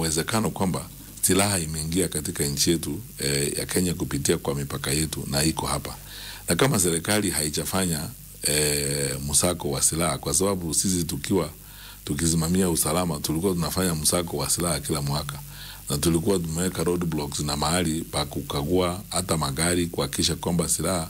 uwezekano kwamba silaha imeingia katika nchi yetu eh, ya Kenya kupitia kwa mipaka yetu na iko hapa, na kama serikali haijafanya eh, msako wa silaha, kwa sababu sisi tukiwa tukisimamia usalama tulikuwa tunafanya msako wa silaha kila mwaka na tulikuwa tumeweka roadblocks na mahali pa kukagua hata magari kuhakikisha kwamba silaha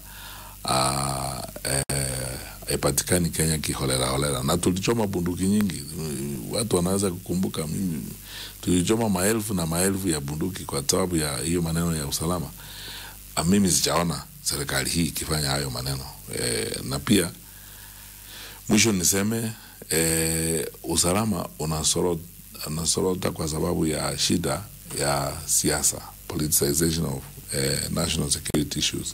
haipatikani Kenya kiholela holela, na tulichoma bunduki nyingi. Watu wanaweza kukumbuka, mimi tulichoma maelfu na maelfu ya bunduki kwa sababu ya hiyo maneno ya usalama. Ah, Mimi sijaona serikali hii ikifanya hayo maneno e, na pia mwisho niseme e, usalama unasorota, unasorota kwa sababu ya shida ya siasa politicization of eh, national security issues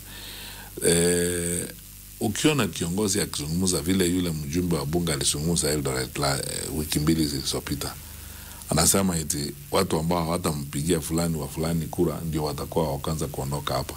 eh, ukiona kiongozi akizungumza vile yule mjumbe wa bunge alizungumza Eldoret la, eh, wiki mbili zilizopita, anasema eti watu ambao hawatampigia fulani wa fulani kura ndio watakuwa wa kwanza kuondoka hapa,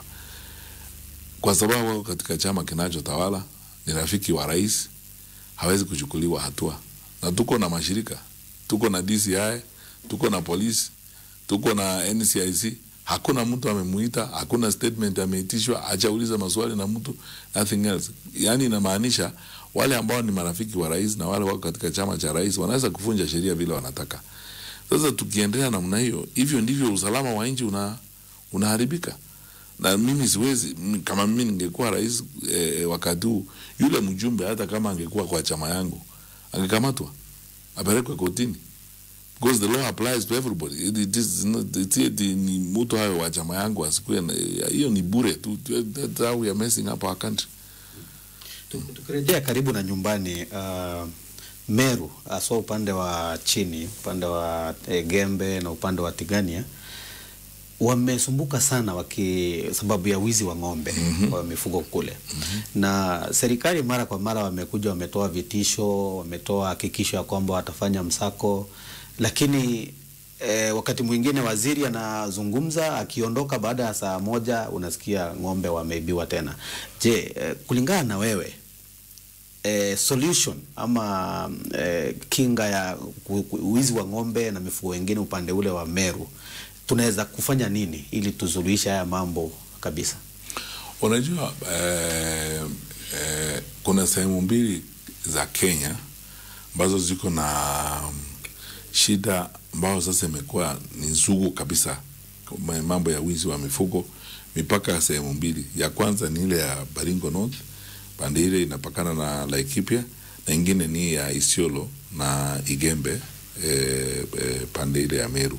kwa sababu wao katika chama kinachotawala ni rafiki wa rais, hawezi kuchukuliwa hatua. Na tuko na mashirika, tuko na DCI, tuko na polisi, tuko na NCIC hakuna mtu amemuita, hakuna statement ameitishwa, hajauliza maswali na mtu, nothing else. Yani inamaanisha wale ambao ni marafiki wa rais na wale wako katika chama cha rais wanaweza kuvunja sheria vile wanataka. Sasa tukiendelea namna hiyo, hivyo ndivyo usalama wa nchi una unaharibika. Na mimi siwezi m- kama mimi ningekuwa rais eh, wakati huu, yule mjumbe hata kama angekuwa kwa chama yangu angekamatwa apelekwe kotini because the law applies to everybody. It, it is not, it, it, ni mtu hayo wa chama yangu asikue na- hiyo ni bure tu. That's how we are messing up our country. Tukirejea karibu na nyumbani uh, Meru haswa upande wa chini, upande wa eh, Gembe na upande wa Tigania wamesumbuka sana waki sababu ya wizi wa ng'ombe mm-hmm. wa mifugo kule mm-hmm. na serikali mara kwa mara wamekuja wametoa vitisho, wametoa hakikisho ya kwamba watafanya msako, lakini eh, wakati mwingine waziri anazungumza akiondoka, baada ya saa moja unasikia ng'ombe wameibiwa tena. Je, eh, kulingana na wewe eh, solution ama eh, kinga ya ku- ku- wizi wa ng'ombe na mifugo wengine upande ule wa Meru, tunaweza kufanya nini ili tusuluhishe haya mambo kabisa? Unajua eh, eh, kuna sehemu mbili za Kenya ambazo ziko na mm, shida ambayo sasa imekuwa ni sugu kabisa, Ma- mambo ya wizi wa mifugo. Mipaka ya sehemu mbili, ya kwanza ni ile ya Baringo North, pande ile inapakana na Laikipia, na ingine ni ya Isiolo na Igembe eh, eh, pande ile ya Meru.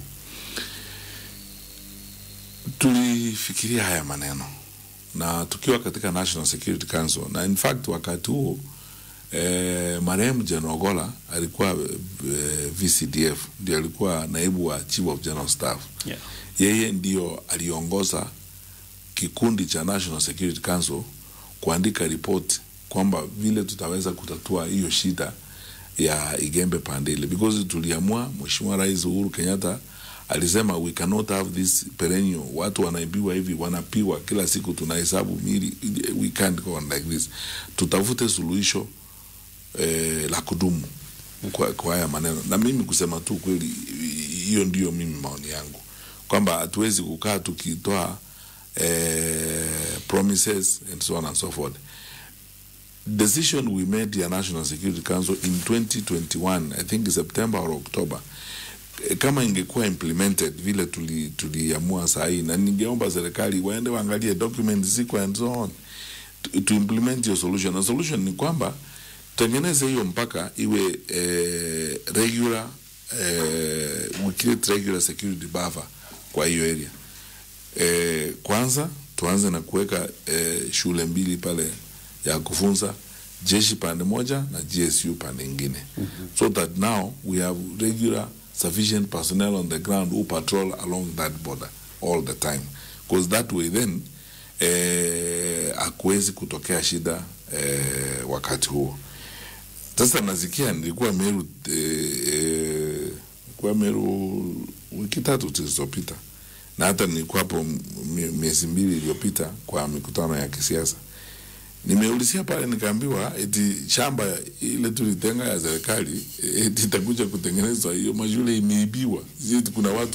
Tulifikiria haya maneno na tukiwa katika National Security Council, na in fact wakati huo eh, marehemu General Ogola alikuwa eh, VCDF ndio alikuwa naibu wa Chief of General Staff. Yeah. Yeye ndio aliongoza kikundi cha National Security Council kuandika ripoti kwamba vile tutaweza kutatua hiyo shida ya Igembe pande ile, because tuliamua, Mheshimiwa Rais Uhuru Kenyatta alisema we cannot have this perennial, watu wanaibiwa hivi, wanapiwa kila siku, tunahesabu mili, we can't go on like this. Tutafute suluhisho eh, la kudumu kwa, kwa haya maneno, na mimi kusema tu kweli, hiyo ndio mimi maoni yangu kwamba hatuwezi kukaa tukitoa eh, promises and so on and so forth decision we made ya National Security Council in 2021 I think September or October eh, kama ingekuwa implemented vile tuli- tuliamua saa hii, na ningeomba serikali waende waangalie documents ziko and so on to, to implement your solution. Na solution ni kwamba tengeneze hiyo mpaka iwe eh, regular eh, we create regular security buffer kwa hiyo area eh, kwanza tuanze na kuweka eh, shule mbili pale ya kufunza jeshi pande moja na GSU pande ingine mm-hmm. so that now we have regular sufficient personnel on the ground who patrol along that border all the time because that way then eh, hakuwezi kutokea shida eh, wakati huo sasa nasikia nilikuwa Meru eh, eh, nilikuwa Meru wiki tatu zilizopita na hata nilikuwa hapo mie- miezi mbili iliyopita kwa mikutano ya kisiasa. Nimeulizia pale nikaambiwa eti shamba ile tulitenga ya serikali eti itakuja kutengenezwa, hiyo mashule imeibiwa, eti kuna watu